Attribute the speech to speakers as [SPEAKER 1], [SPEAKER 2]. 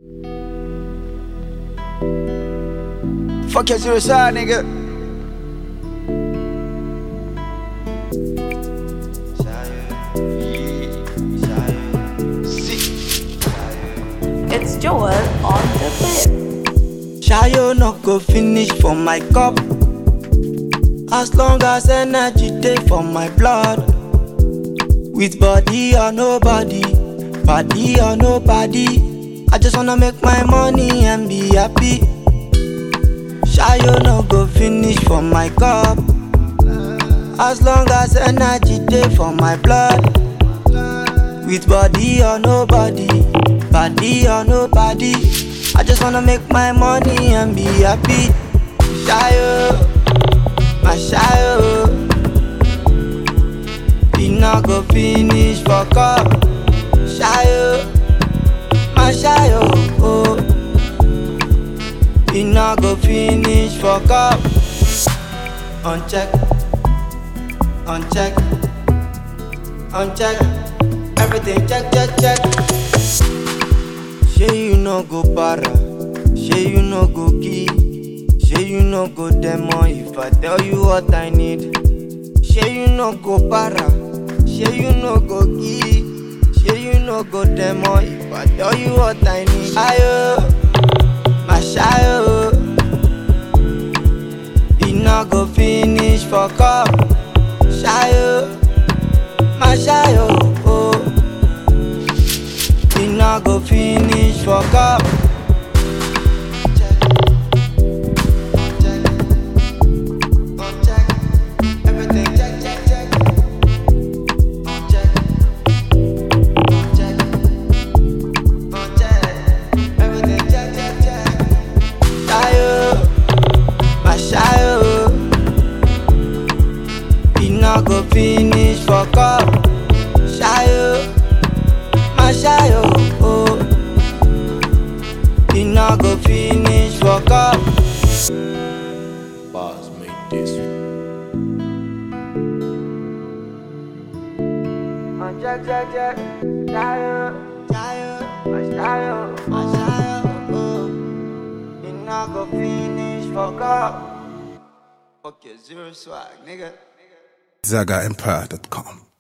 [SPEAKER 1] Fuck your zero side, nigga.
[SPEAKER 2] It's Joel on the bit.
[SPEAKER 3] Shayo no go finish for my cup. As long as energy dey for my blood. With body or nobody, body or nobody. I just wanna make my money and be happy. Shayo no go finish for my cup. As long as energy dey for my blood. With body or nobody, body or nobody. I just wanna make my money and be happy. Shayo, my shayo. E no go finish for cup. Shayo, my shayo. Oh. E no go finish for cup. Uncheck, uncheck, uncheck. Everything check, check, check. Shey you no go para, shey you no go key, shey you no go demo if I tell you what I need. Shey you no go para, shey you no go key, shey you no go demo if I tell you what I need. Ayo, my shayo, e no go finish for cup. Shayo, my shayo, oh. E no go finish for cup. Shayo, my shayo. E no go finish for cup. Shayo. my shayo, oh. E no go finish for cup.
[SPEAKER 4] Bars made this.
[SPEAKER 3] Jack, jack, jack, shayo, shayo, my shayo, my shayo, oh. E no go finish for cup. Fuck your zero swag, nigga.
[SPEAKER 5] ZagaEmpire.com.